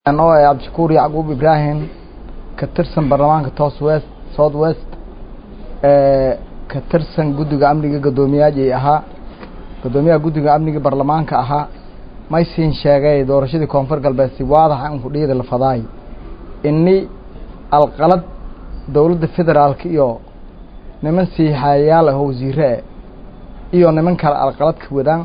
oo ah cabdishakuur yacquub ibraahim ka tirsan baarlamaanka toos west south west ka tirsan guddiga amniga guddoomiyaajay ahaa guddoomiyaha guddiga amniga baarlamaanka ahaa maysiin sheegay doorashadii koonfur galbeed si waadaxa in kudhiyada la fadaay ini alqalad dowladda federaalka iyo niman siixaayayaal ah oo wasiire e iyo niman kale alqalad ka wadaan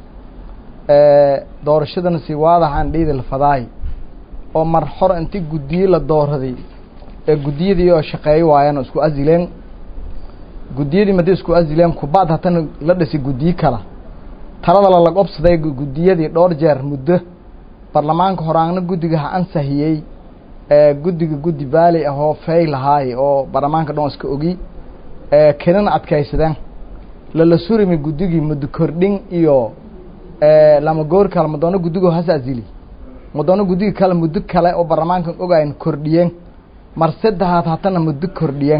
doorashadana si waadaxaan dhiyada la fadaay oo mar hor inti guddiye la dooraday ee guddiyadii oo shaqeeyo waayaan oo isku asileen guddiyadii madi isku asileen kubaad hatana la dhisi guddiye kala talada lalag obsaday guddiyadii dhowr jeer muddo baarlamaanka horaanna guddiga ha ansahiyey guddiga guddi baali ah oo fey lahaay oo baarlamaanka dhan iska ogi kenana adkaysadeen lala surimi guddigii muddo kordhin iyo lama goor kale madoono guddigo has asili madoono guddiga kale muddo kale oo baarlamaankan ogayn kordhiyeen mar saddexaad hatana muddo kordhiyeen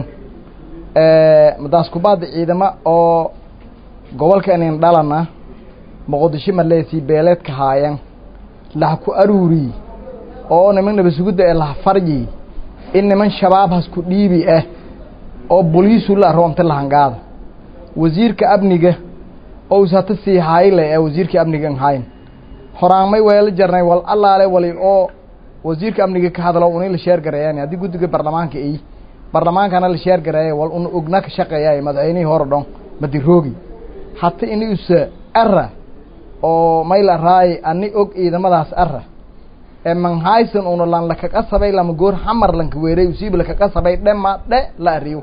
madaas kubaada ciidamo oo gobolka inin dhalana muqdisho maleesii beeleedka haayeen laha ku aruuri oo niman nabasugudda ee laha faryi in niman shabaab hasku dhiibi ah oo boliisu la roonta lahangaada wasiirka amniga oo usata sii hayle ee wasiirka amniga an hayn horaanmay weela jarnay wal allaale wali oo wasiirka amniga ka hadlo una la sheer gareeyaan haddii guddiga baarlamaanka ay baarlamaankana la sheer gareeya wal una ogna ka shaqeeyaay madaxweynihii hore dhon madiroogi hata inuusa ara oo mayla raay ani og ciidamadaas ara ee manhaysan una lan lakaga sabay lama goor xamar lanka weeray usiib lakaga sabay dhema dhe la ariyo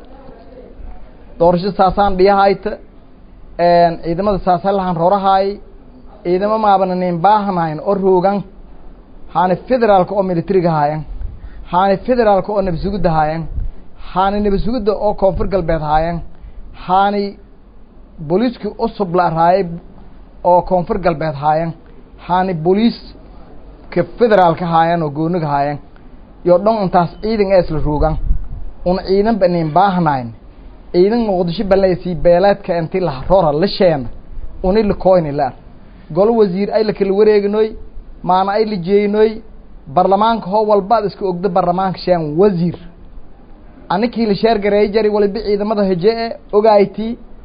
doorasho saasaan dhiyahayta ciidamada saasa lahan rorahaay ciidamo maabana nin baahanayn oo roogan haani federaalka oo militariga haayan haani federaalka oo nabasugudda haayan haani nabasugudda oo koonfur galbeed haayan haani booliiskii cusub la raayay oo koonfur galbeed haayan haani booliiska federaalka haayan oo gooniga haayan iyo dhon intaas ciidan ee isla roogan una ciidan ba nin baahnayn ciidan muqdisho balleysii beeleedka inti la rora la sheena uni la koyni la golo wasiir ay la kala wareeginoy maana ay la jeeyinoy baarlamaanka hoo walbaad iska ogda baarlamaanka sheen wasiir anikii la sheer gareey jari waliba ciidamada heje e ogayti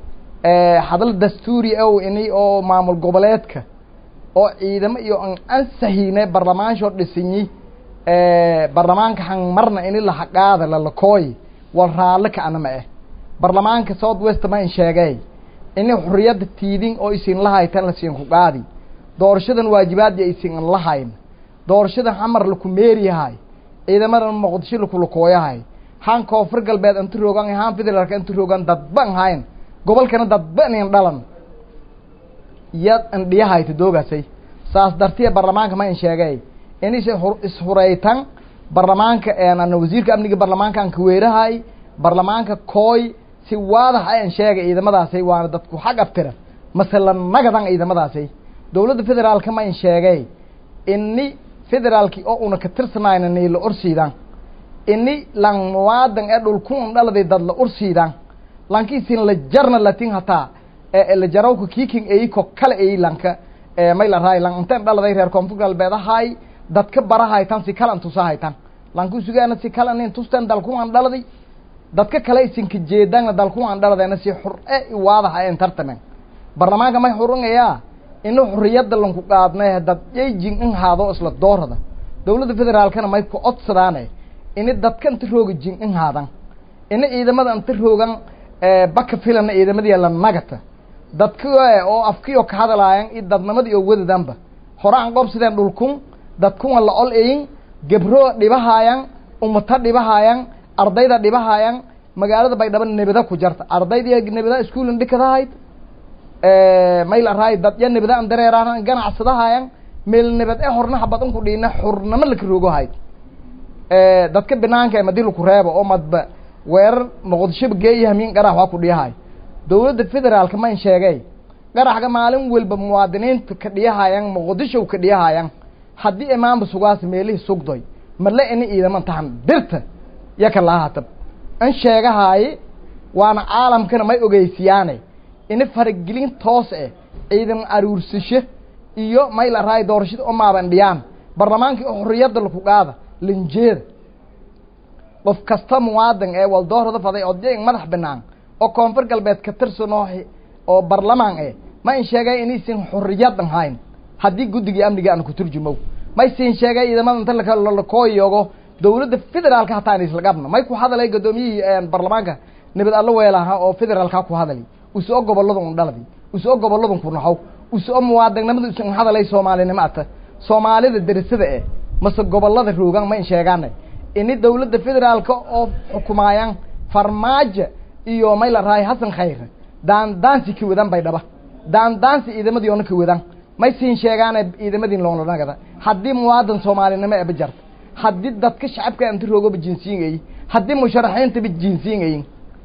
hadal dastuuri ow ini oo maamul goboleedka oo ciidamo iyo an ansahine baarlamaansho dhisinyi baarlamaanka han marna ini lahaqaada lalakooy wal raalle ka anama eh baarlamaanka south west ma in sheegay ini xuriyadda tiidin oo isin lahaytan lasiin ku qaadi doorashadan waajibaadya isin an lahayn doorashada xamar laku meeriyahay ciidamadan muqdisho lakulakooyahay han koonfur galbeed inta roogan han federaalka inta roogan dadban hayn gobolkana dadba nin dhalan yad indhiyahayta doogasay saas dartiya baarlamaanka ma in sheegay inis ishuraytan baarlamaanka ana wasiirka amniga baarlamaanka an kaweerahay baarlamaanka kooy si waadax ayan sheegay ciidamadaasay waana dadku xag aftira masela nagadan ciidamadaasay dowladda federaalka ma in sheegay ini federaalki oo una ka tirsanayna ni la orsiidan ini lan muwaadan ee dhulkun dhaladay dad la orsiidan lankiisin la jarna latin hataa la jarawka kiking eyko kale ey lanka may la raay lan inteen dhaladay reer koonfur galbeed ahay dadka barahaytan si kalan tusahaytan lanku sugaana si kala nin tustan dalkuwan dhaladay dadka kale isinka jeedana dalkuwan dhaladayna si xur e waadaha en tartamen baarlamaanka may xurungayaa ina xuriyadda lanku qaadnay dad yayjin in haado isla doorada dowladda federaalkana may ku codsadaane ini dadka inta rooga jin in haadan ina ciidamada inta roogan baka filana ciidamadii la nagata dadka oo afkiyo ka hadalaayan iyo dadnimadii oo wadadanba hore aan qobsideen dhulkun dadkuwan la ol eyin gebro dhibahaayan umata dhibahaayan ardayda dhibahaayan magaalada baydhabo nebada ku jarta ardaydi nebada iskuulin dhikadahayd mayl araay dad ya nebada an dareeraan ganacsadahayan meel nebad e horna habadan ku dhiina xurnamo laka roogohayd dadka binaanka madi laku reebo oo madba weerar muqdishoba geeya hamiin qarax waa ku dhiyahay dowladda federaalka ma in sheegay qaraxga maalin walba muwaadiniinta ka dhiyahayan muqdisho ka dhiyahayan haddii imaanba sugaas meelihii sugdoy male ini ciidaman tahan dirta yaka lahatab in sheegahaaye waana caalamkana may ogeysiyaane ini faragelin toos eh ciidan aruursasho iyo may la raay doorashada umaaban dhiyaan barlamaankii oo xorriyadda laku qaada linjeeda qof kasta muwaadin ee waldoorada faday odayg madax banaan oo koonfur galbeed ka tirsan oo oo barlamaan eh ma in sheegay inaysan xorriyadan hayn haddii guddigii amniga aan ku turjumow may siin sheegay ciidamada inta lakooyogo dawladda federaalka hataa in isla qabno may ku hadalay guddoomiyihii barlamaanka nabad allo weelaha oo federaalka ku hadalay usoo gobolada un dhaladi usoo gobolada ku naxow usoo muwaadinnimada usan hadalay soomaalinimo ata soomaalida derisada eh mase gobolada roogan ma in sheegaanay ini dawladda federaalka oo xukumaayaan farmaajo iyo may la rahay hasan khayre daandaansi ka wadan bay dhaba daandaansi ciidamadii oona ka wadan may siin sheegaane ciidamadii loonlanagada haddii muwaadin soomaalinimo eba jarta haddii dadka shacabka inta roogaba jinsiingayi haddii musharaxiintaba jinsiingayin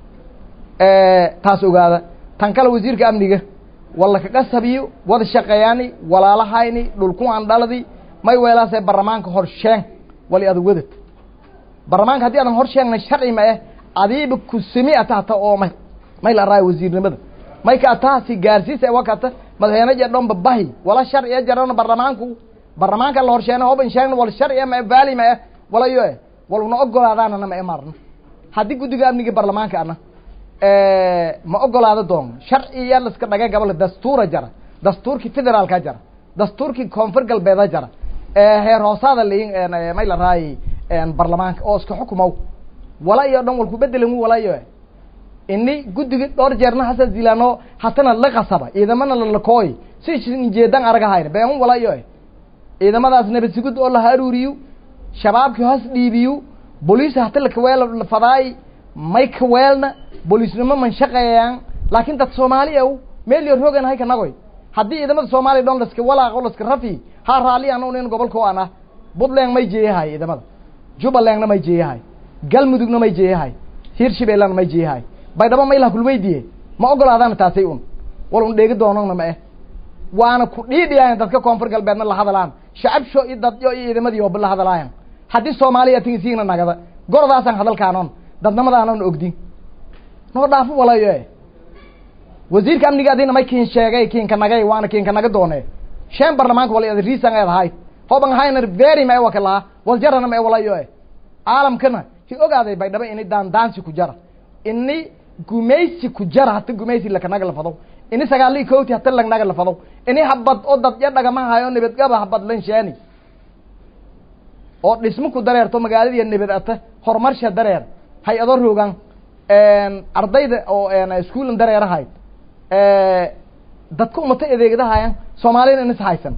taas ogaada tan kale wasiirka amniga walla kaga sabiyo wada shaqeeyaani walaalahayni dhulku aan dhaladi may weelaasee barlamaanka horsheen wali adag wadad barlamaanka haddii adan horsheegna sharci ma eh adiiba kusimi ata hata oo may may la raayo wasiirnimada may ka ataasi gaarsiisa wakata madaxweyne jadhomba bahi wala sharciya jarana barlamaanku barlamaanka la horsheena hoban sheegna wal sharciya ma baali ma eh wala yo eh wal una ogolaadaanana ma imaarna haddii guddiga amniga barlamaanka ana ma ogolaado doon sharciya laska dhagay gabal dastuura jara dastuurkii federaalka jara dastuurkii koonfur galbeeda jara heer hoosaada layin may la raayay barlamaanka oo iska xukumow wala iyo dhan walku bedelan wala iyo ini guddiga dhowr jeerna hasa zilano hatana la qasaba ciidamana lalakooy si jeedan aragahayna been wala iyo ciidamadaas nabadsigud oo la haruuriyo shabaabkii hoos dhiibiyo boliis hata lakaweel fadaay may kaweelna boliisnimo man shaqeeyaan laakiin dad soomaali ow meel yo roogan hay kanagoy haddii ciidamada soomaaliya dhon laska walaaqo laska rafi ha raali an nin gobolko ana puntland may jeeyahay ciidamada jubbalandna may jeeyahay galmudugna may jeeyahay hirshabeellana may jeeyahay baydhabo ma ilaha kulweydiye ma ogolaadaan taasay un wal un dheegi doonona ma eh waana ku dhiidhiyayan dadka koonfur galbeedna la hadalaan shacabsho iyo dadyo iyo ciidamadii ooba la hadalaayan haddii soomaaliya tingisiigna nagada gordaasaan hadalkaanon dadnimadaanona ogdin noo dhaafo walayo e wasiirka amniga adina may kiin sheegay kiinka nagay waana kiinka naga doone sheen barlamaanka wala riisan eed ahayd hoban hayna very ma e waka lahaa waljarana ma e walayo e caalamkana hi ogaaday baydhabo ini daandaansi ku jara ini gumaysi ku jara hata gumaysi lakanaga la fado ini sagaalii kowti hata lagnaga la fado ini habad oo dadya dhagama hayo nabadgaba habad lan sheeni oo dhismo ku dareerto magaaladiiya nabad ata horumarsha dareer hay-ado roogan ardayda oo iskuulan dareerahayd dadka umata adeegdahayan soomaaliyana inis haysan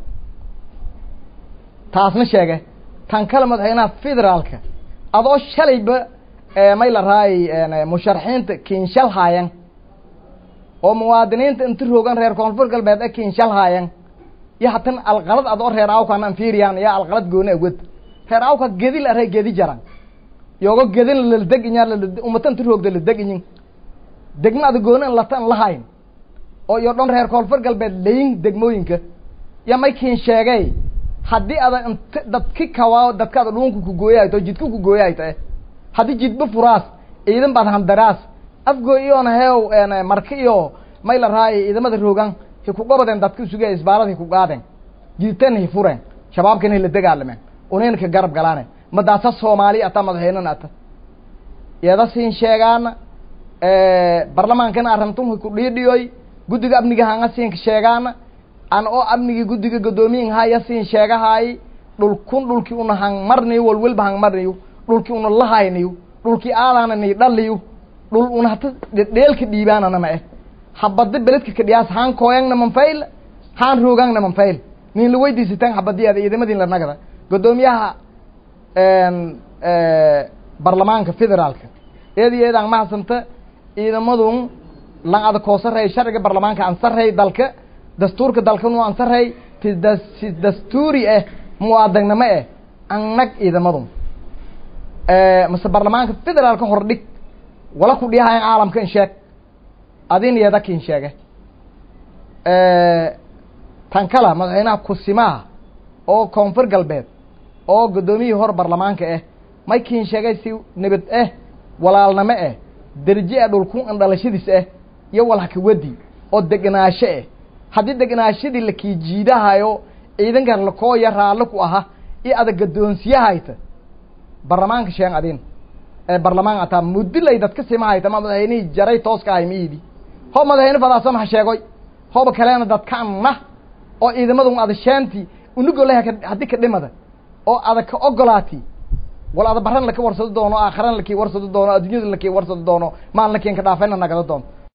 taasna sheege tan kale madaxweynaha federaalka adoo shalayba may la raayay musharaxiinta kiinshal haayan oo muwaadiniinta inta roogan reer koonfur galbeed e kiinshal haayan iyo hatan alqalad adoo reer awkan anfiriyan iyo alqalad gooni awad reer awka gedi la arey gedi jaran yogo gedin ladeg inya umata inta roogda ladeg inyin degma ada gooni an lata an lahayn oo iyo dhan reer koonfur galbeed layin degmooyinka ya may kiin sheegay haddii ada int dadki kawaa dadkaada dhuunka kugooyahayto jidka kugooyahayta eh haddii jidba furaas ciidan baad handaraas afgoo iyoona heew marka iyo may la raayay ciidamada roogan hi ku gobadeen dadka isuge isbaarad hi ku qaadeen jidtan hi fureen shabaabkana hila dagaalameen unayna ka garab galaane madaasa soomaali ata madaxweynena ata iyada siin sheegaana barlamaankana arintun hi ku dhiidhiyoy guddiga amniga hanga siinka sheegaana an oo amnigii guddiga guddoomiyin haya siin sheegahaay dhulkun dhulkii una hang marniyo walwalba hang marniyo dhulkii una lahayniyo dhulkii aadaana ni dhaliyo dhul una hata dheelka dhiibaanana ma eh habada beledka kadhiyaas haan kooyangna manfayl haan roogangna manfayl nin la weydiisitaan habadiyaada ciidamadin la nagada guddoomiyaha barlamaanka federaalka eed iyo eedaan mahadsanta ciidamadun lan ada koo sarreey sharciga barlamaanka aan sarreey dalka dastuurka dalkanu aan sarreey ti da si dastuuri ah muwaadagnimo eh annag ciidamadun mase barlamaanka federaalka hordhig wala ku dhiyahayan caalamka in sheeg adin yeeda kin sheege tan kala madaxweynaha kusimaha oo koonfur galbeed oo guddoomiyihii hor barlamaanka ah may kiin sheegay si nabad ah walaalnimo ah derje ah dhulku an dhalashadiis ah iyo walhaka wedi oo deganaasho ah haddii deganaashadii la kii jiidahayo ciidankan lakooya raalli ku aha iyo ada gadoonsiyahayta barlamaanka sheen adin ee barlamaan ataa mudilay dadka simahayta ma madaxweynihii jaray tooska ahay miidi ho madaxweyne fadaasa maha sheegoy hoba kaleena dadkaanna oo ciidamadun ada sheenti unugoleh haddii ka dhimada oo ada ka ogolaati wal ada baran laka warsado doono aakharan laki warsado doono adduunyada laki warsado doono maalin lakin ka dhaafayna nagada doonto